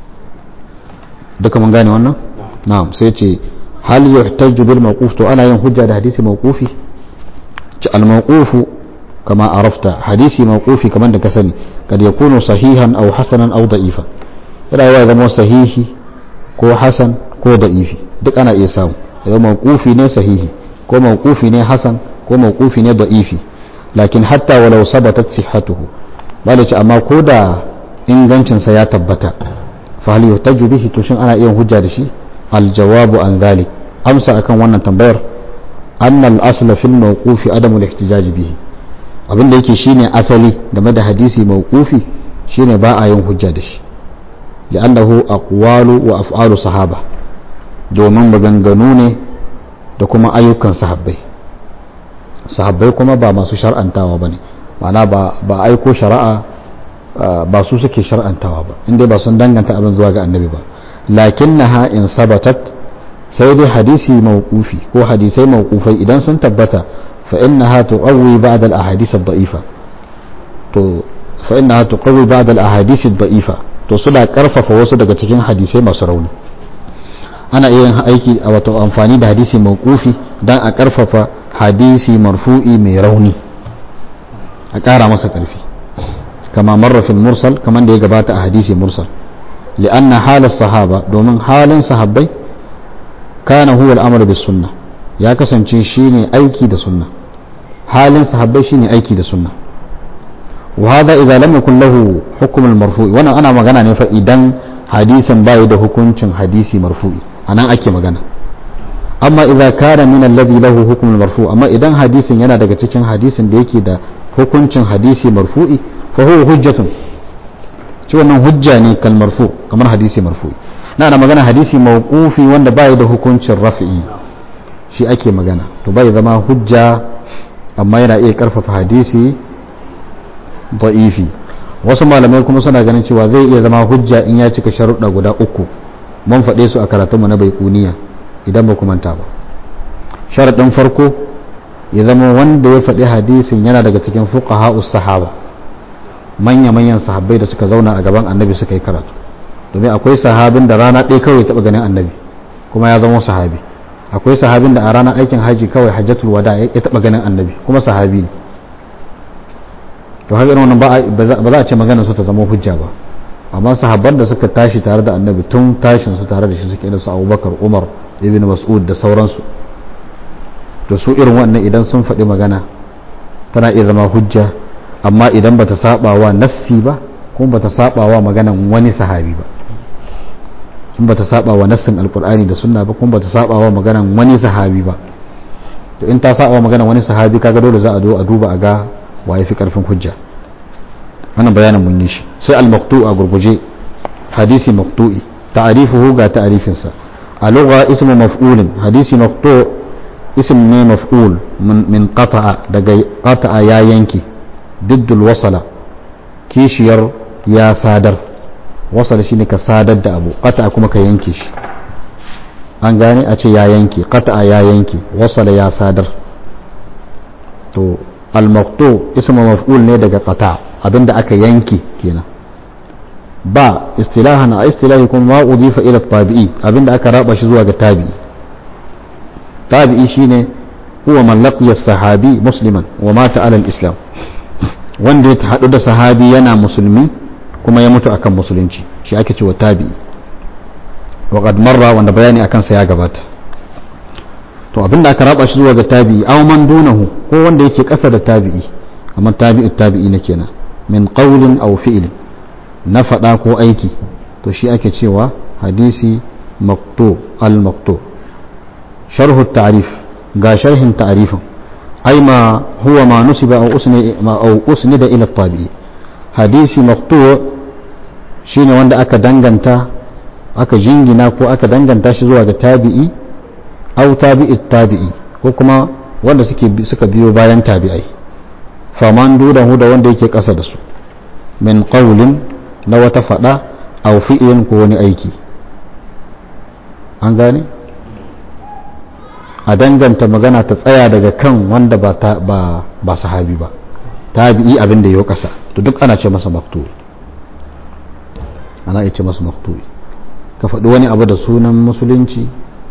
duka mun gane wannan na'am sai ce hal yuhtaju bil mawquf to ana yin hujja da hadisi mawqufi ci al mawqufu kama arafta hadisi mawqufi kaman da ka sani kad yakunu sahihan aw hasanan aw da'ifan yana yawa zama sahihi ko hasan ko da'ifi duk ana iya samu yau mawqufi ne sahihi ko mawqufi ne hasan ko mawqufi ne da'ifi lakin hatta walau sabatat sihhatuhu bale ce amma ko da ingancin sa ya tabbata fa hal yuhtaju bihi to shin ana iya hujja da shi al jawabu an dhalik amsa akan wannan tambayar anna al asla fil mawqufi adamu al ihtijaj bihi abin da yake shine asali game da hadisi mawqufi shine ba a yin hujja da shi li'annahu aqwalu wa af'alu sahaba domin maganganu ne da kuma ayyukan sahabbai sahabbai kuma ba masu shar'antawa ba ne mana ba aiko shari'a ba su suke shar'antawa ba inda ba sun danganta abin zuwa ga annabi ba lakin na in sabatat sai dai hadisi mawqufi ko hadisai mawqufai idan sun tabbata fa innaha tuqawwi ba'd al-ahadith ad-da'ifa to fa innaha tuqawwi ba'd al-ahadith ad-da'ifa to suna karfafa wasu daga cikin hadisai masu rauni ana iya yin aiki a wato amfani da hadisi mawqufi dan a karfafa hadisi marfu'i mai rauni a ƙara masa ƙarfi kama marrafin mursal kamar da ya gabata a hadisi mursal li'anna halar sahaba domin halin sahabbai kana huwa al'amar bis sunna ya kasance shine aiki da sunna halin sahabbai shine aiki da sunna wa hada idza lam yakun lahu hukm al-marfu'i wannan ana magana ne fa idan hadisin bai da hukuncin hadisi marfu'i anan ake magana amma idza kana min alladhi lahu hukm al-marfu' amma idan hadisin yana daga cikin hadisin da yake da hukuncin hadisi marfu'i fa huwa hujjatun ci wannan hujja ne kal marfu kamar hadisi marfu'i na ana magana hadisi mawqufi wanda bai da hukuncin raf'i shi ake magana to bai zama hujja amma yana iya karfafa hadisi da'ifi wasu malamai kuma suna ganin cewa zai iya zama hujja in ya cika sharuɗa guda uku mun faɗe su a karatunmu na baikuniya idan ba ku manta ba sharaɗin farko ya zama wanda ya faɗi hadisin yana daga cikin fuqaha'us sahaba manya-manyan sahabbai da suka zauna a gaban annabi suka yi karatu domin akwai sahabin da rana ɗaya kawai taɓa ganin annabi kuma ya zama sahabi akwai sahabin da a ranar aikin haji kawai hajjatul wada ya taɓa ganin annabi kuma sahabi ne to haka wannan ba za a ce magana su ta zama hujja ba amma sahabban da suka tashi tare da annabi tun tashin su tare da shi suke da su abubakar umar ibn mas'ud da sauransu to su irin wannan idan sun faɗi magana tana iya zama hujja amma idan bata saba wa nassi ba kuma bata saba wa maganan wani sahabi ba in bata saba wa nassin alkur'ani da sunna ba kuma bata saba wa maganan wani sahabi ba to in ta saba wa maganan wani sahabi kaga dole za a zo a duba a ga wa yafi karfin hujja wannan bayanin mun yi shi sai al-maqtu a gurguje hadisi maqtu'i ta'rifuhu ga ta'rifinsa a lugha ismu maf'ulin hadisi maqtu' ism ne maf'ul min qata'a daga qata'a ya yanki diddul wasala kishiyar ya sadar wasala shine ka sadar da abu qata'a kuma ka yanke shi an gane a ce ya yanke qata'a ya yanke wasala ya sadar to al-maqtu ismu maf'ul ne daga qata'a abinda aka yanke kenan ba istilahan a istilahi kuma ma udifa ila tabi'i abinda aka raba shi zuwa ga tabi'i tabi'i shine huwa man laqiya sahabi musliman wa mata ala al-islam wanda ya hadu da sahabi yana musulmi kuma ya mutu akan musulunci shi ake cewa tabi'i wa qad marra wanda bayani akan sa ya gabata to abinda aka raba shi zuwa ga tabi'i aw man dunahu ko wanda yake kasa da tabi'i amma tabi'u tabi'i ne kenan min qawlin aw fi'lin na faɗa ko aiki to shi ake cewa hadisi maqtu al maqtu sharhu ta'rif ga sharhin ta'rifin ai ma huwa ma nusiba aw usni ma aw usnida ila tabi'i hadisi maqtu' shine wanda aka danganta aka jingina ko aka danganta shi zuwa ga tabi'i aw tabi'i tabi'i ko kuma wanda suke suka biyo bayan tabi'ai faman dudahu da wanda yake kasa da su min qawlin na wata fada aw fi'lin ko wani aiki an gane a danganta magana ta tsaya daga kan wanda ba ba ba sahabi ba tabi'i abin da yau kasa to duk ana ce masa maktu ana ce masa maktu ka faɗi wani abu da sunan musulunci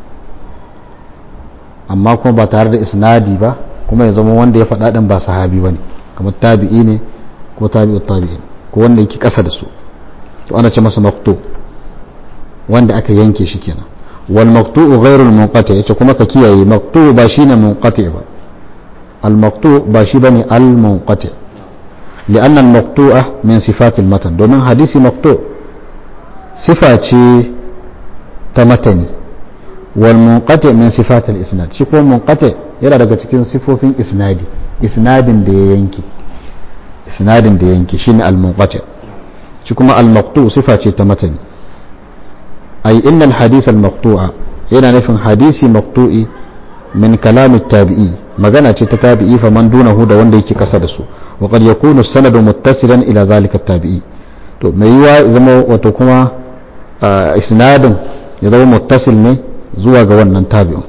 amma kuma ba tare da isnadi ba kuma ya zama wanda ya faɗa ɗin ba sahabi ba ne kamar tabi'i ne ko tabi'u tabi'in ko wanda yake ƙasa da su to ana ce masa maktu wanda aka yanke shi kenan wal maktu ghairul munqati yace kuma ka kiyaye maktu ba shine munqati ba al maktu ba shi bane al munqati لأن المقطوعة من صفات المتن دومين حديث مقطوع صفة تمتني والمنقطع من صفات الإسناد شكو منقطع yana daga cikin sifofin isnadi isnadin da ya yanki isnadin da ya yanki shine al-munqati shi kuma al-maqtu sifa ce ta matani ay innal hadith al-maqtu'a yana nufin hadisi maqtu'i min kalam tabi'i magana ce ta tabi'i fa man dunahu da wanda yake kasa da su wa qad yakunu sanadu muttasilan ila zalika tabi'i to mai yiwa zama wato kuma isnadin ya zama muttasil ne zuwa ga wannan tabi'in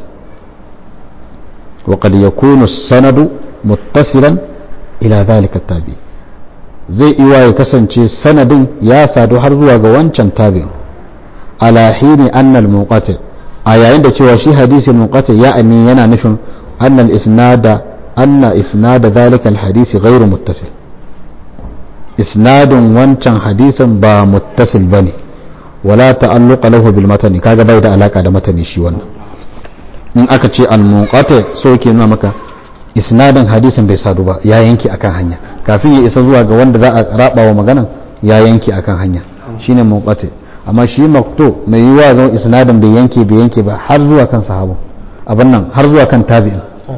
wa qad yakunu sanadu muttasilan ila zalika tabi'i zai iya ya kasance sanadin ya sadu har zuwa ga wancan tabi'in ala hini annal muqati a yayin da cewa shi hadisin muqati ya'ani yana nufin annal isnada anna isnada dhalika alhadisi ghairu muttasil isnadun wancan hadisin ba muttasil bane wala ta'alluqa lahu bil matani kaga bai da alaka da matani shi wannan in aka ce al munqati so yake nuna maka isnadin hadisin bai sadu ba ya yanke akan hanya kafin ya isa zuwa ga wanda za a raba wa maganan ya yanke akan hanya shine munqati amma shi makto mai yiwa zama isnadin bai yanke bai yanke ba har zuwa kan sahabu abin nan har zuwa kan tabi'in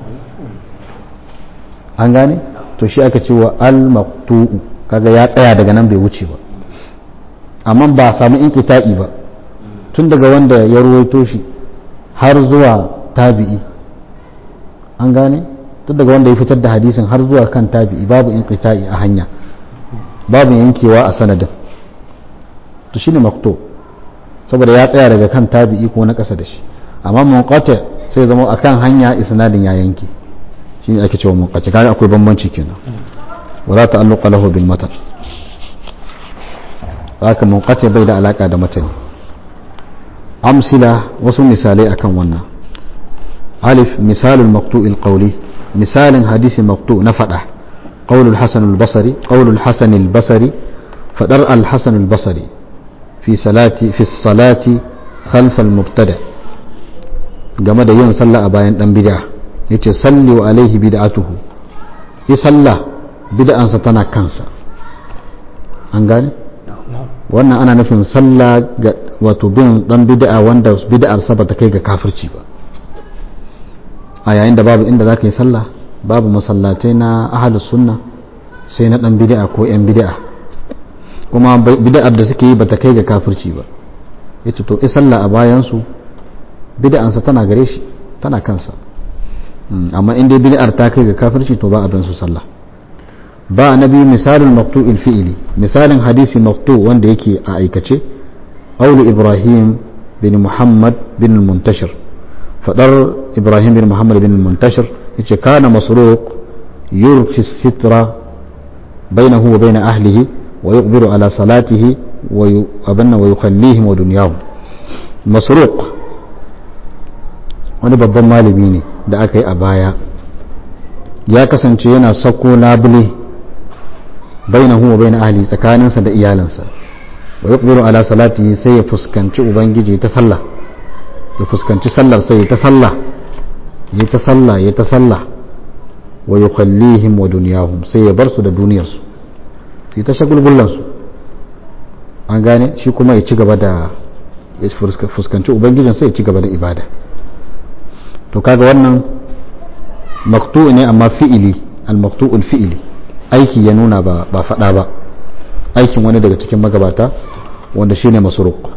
an gane to shi aka ce wa al-maqtu'u kaga ya tsaya daga nan bai wuce ba amma ba samu inqita'i ba tun daga wanda ya ruwaito shi har zuwa tabi'i an gane tun daga wanda ya fitar da hadisin har zuwa kan tabi'i babu inqita'i a hanya babu yankewa a sanadin to shine makto saboda ya tsaya daga kan tabi'i ko na ƙasa da shi amma munqati sai zama akan hanya isnadin ya yanke shine ake cewa munqati kaga akwai bambanci kenan wala ta'alluqa lahu bil matan haka munqati bai da alaka da matani amsila wasu misalai akan wannan alif misalul maqtu'il qawli misalin hadisi maqtu na fada قول الحسن البصري قول الحسن البصري فدر الحسن البصري في صلاة في الصلاة خلف المبتدع game da yin sallah a bayan dan bid'a yace salli wa alaihi bid'atuhu yi sallah bid'ansa tana kansa an gane wannan ana nufin sallah ga wato bin dan bid'a wanda bid'ar sa bata kai ga kafirci ba a yayin da babu inda zaka yi sallah babu masallatai na ahlus sunna sai na dan bid'a ko yan bid'a kuma bid'ar da suke yi bata kai ga kafirci ba yace to i sallah a bayan su bid'ansa tana gare shi tana kansa amma in dai bid'ar ta kai ga kafirci to ba abin su sallah ba nabi misalin maqtu'il fi'li misalin hadisi maqtu wanda yake a aikace qawlu ibrahim bin muhammad bin muntashir fadar ibrahim bin muhammad bin muntashir yace kana masruq yurki sitra bainahu wa bain ahlihi wa yuqbiru ala salatihi wa abanna wa yukhallihim wa dunyahum masruq wani babban malami ne da aka yi a baya ya kasance yana sako labule bainahu wa bain ahli tsakaninsa da iyalinsa wa yuqbiru ala salatihi sai ya fuskanci ubangiji ta sallah ya fuskanci sallar sai ya ta sallah ya ta sallah ya ta sallah wa yukhallihim wa dunyahum sai ya bar su da duniyarsu su ta shagulgullan su an gane shi kuma ya ci gaba da ya fuskanci ubangijin sai ya ci gaba da ibada to kaga wannan maqtu ne amma fi'ili al-maqtu'ul fi'ili aiki ya nuna ba ba fada ba aikin wani daga cikin magabata wanda shine masruq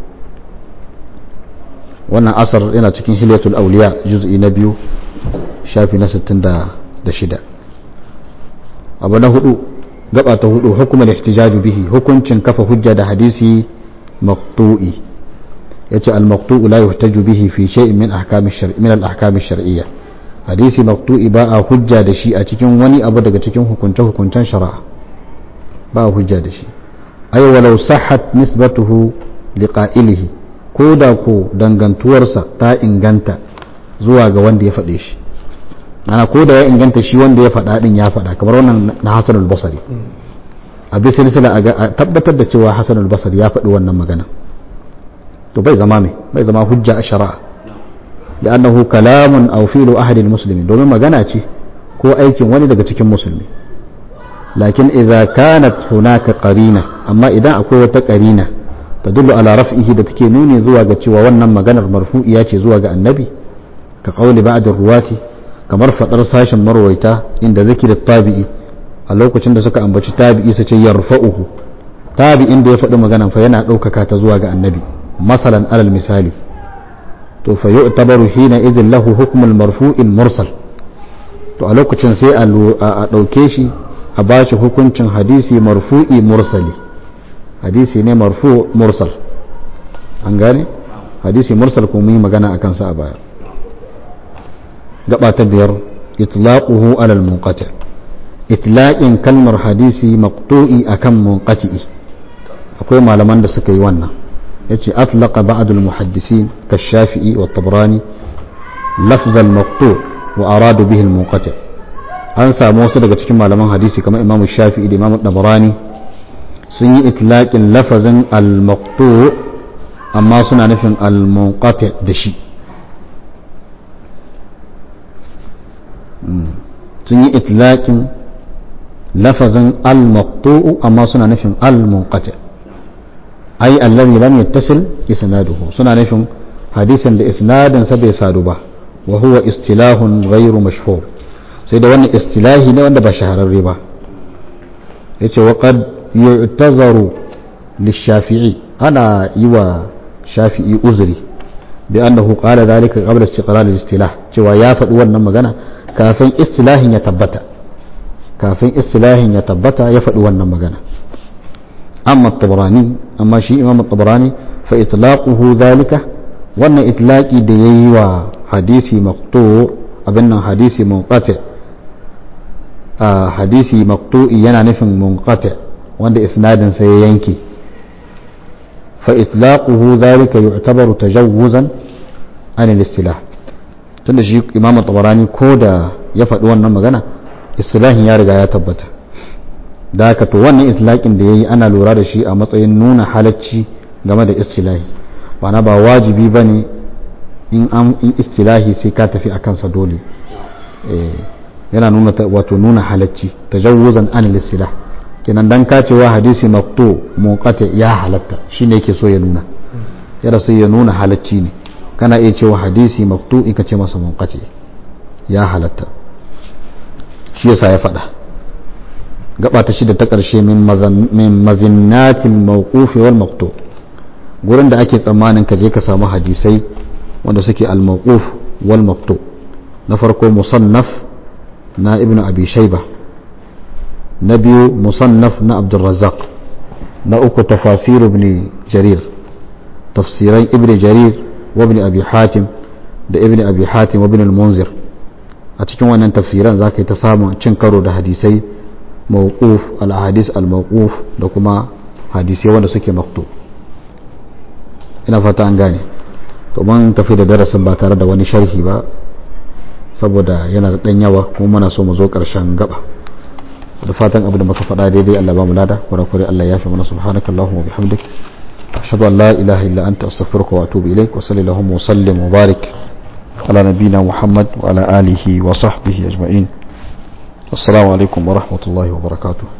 wannan asar yana cikin hilyatul auliya juz'i na biyu shafi na 66 abu na hudu gaba ta hudu hukumar ihtijaju bihi hukuncin kafa hujja da hadisi maqtu'i yace al-maqtu'u la yuhtaju bihi fi shay'in min ahkami shar'i min al-ahkam shar'iyya hadisi maqtu'i ba a hujja da shi a cikin wani abu daga cikin hukunce hukuncen shari'a ba a hujja da shi ay walau sahhat nisbatuhu liqa'ilihi ko da ko dangantuwarsa ta inganta zuwa ga wanda ya faɗe shi ana ko da ya inganta shi wanda ya faɗa din ya faɗa kamar wannan na Hassan al-Basri a bi silsila a tabbatar da cewa Hassan al-Basri ya faɗi wannan magana to bai zama mai bai zama hujja a shari'a لأنه كلام أو فعل أحد المسلمين domin magana ce ko aikin wani daga cikin musulmi lakin idza kanat hunaka qarina amma idan akwai wata qarina tadullu ala raf'ihi da take nuni zuwa ga cewa wannan maganar marfu'iya ce zuwa ga annabi ka qawli ba'd ruwati kamar fadar sashin marwaita inda zikir tabi'i a lokacin da suka ambaci tabi'i su ce yarfa'uhu tabi'in da ya faɗi maganar fa yana ɗaukaka ta zuwa ga annabi masalan alal misali to fa yu'tabaru hina idhin lahu hukmul marfu'il mursal to a lokacin sai a ɗauke shi a bashi hukuncin hadisi marfu'i mursali hadisi ne marfu mursal an gane hadisi mursal kuma yi magana a kansa a baya gaba ta biyar itlaquhu ala al-munqati itlaqin kalmar hadisi maqtu'i akan munqati'i akwai malaman da suka yi wannan yace atlaqa ba'd al-muhaddisin kash-shafi'i wa tabrani lafz al-maqtu' wa aradu bihi al-munqati an samu wasu daga cikin malaman hadisi kamar imamu shafi'i da imamu tabrani sun yi itlaqin lafazin al-maqtu' amma suna nufin al-munqati da shi sun yi itlaqin lafazin al-maqtu' amma suna nufin al-munqati' ai allazi lam yattasil isnaduhu suna nufin hadisin da isnadin sa bai sadu ba wa huwa istilahun ghairu mashhur sai da wannan istilahi ne wanda ba shahararre ba yace wa qad yu'tazaru lishafi'i ana yi wa shafi'i uzuri bi annahu qala dhalika qabla istiqrar al-istilah cewa ya faɗi wannan magana kafin istilahin ya tabbata kafin istilahin ya tabbata ya faɗi wannan magana أما الطبراني أما شيء إمام الطبراني فإطلاقه ذلك وأن إطلاقي ديي وحديثي مقطوع أبنا حديثي منقطع آه حديثي مقطوع ينا نفن منقطع وأن إسناد سيينكي فإطلاقه ذلك يعتبر تجوزا عن الاستلاح tunda shi imam tabarani ko da ya faɗi wannan magana istilahin ya riga ya tabbata da haka to wannan itlaqin da yayi ana lura da shi a matsayin nuna halacci game da istilahi bana ba wajibi bane in an in istilahi sai ka tafi akan sa dole yana nuna wato nuna halacci tajawuzan an istilah kenan dan ka cewa hadisi maqtu munqati ya halatta shine yake so ya nuna yana so ya nuna halacci ne kana iya cewa hadisi maqtu in ka ce masa munqati ya halatta shi yasa ya faɗa gaba ta shida ta ƙarshe min mazinnatil mawqufi wal maqtu gurin da ake tsammanin ka je ka samu hadisai wanda suke al mawquf wal maqtu na farko musannaf na ibnu abi shayba na biyu musannaf na abdul razzaq na uku tafasir ibn jarir tafsiran ibn jarir wa ibn abi hatim da ibn abi hatim wa ibn al munzir a cikin wannan tafsiran zaka yi ta samun cin karo da hadisai mawquf al-ahadis al-mawquf da kuma hadisai wanda suke maktu ina fata an gane to mun tafi da darasin ba tare da wani sharhi ba saboda yana da dan yawa kuma muna so mu zo karshen gaba da fatan abu da muka faɗa daidai Allah ba mu lada kurakure Allah ya fi mana subhanakallahumma wa bihamdik ashhadu an la ilaha illa anta astaghfiruka wa atubu ilaik wa sallallahu wa sallim wa barik ala nabiyyina muhammad wa ala alihi wa sahbihi ajma'in السلام عليكم ورحمة الله وبركاته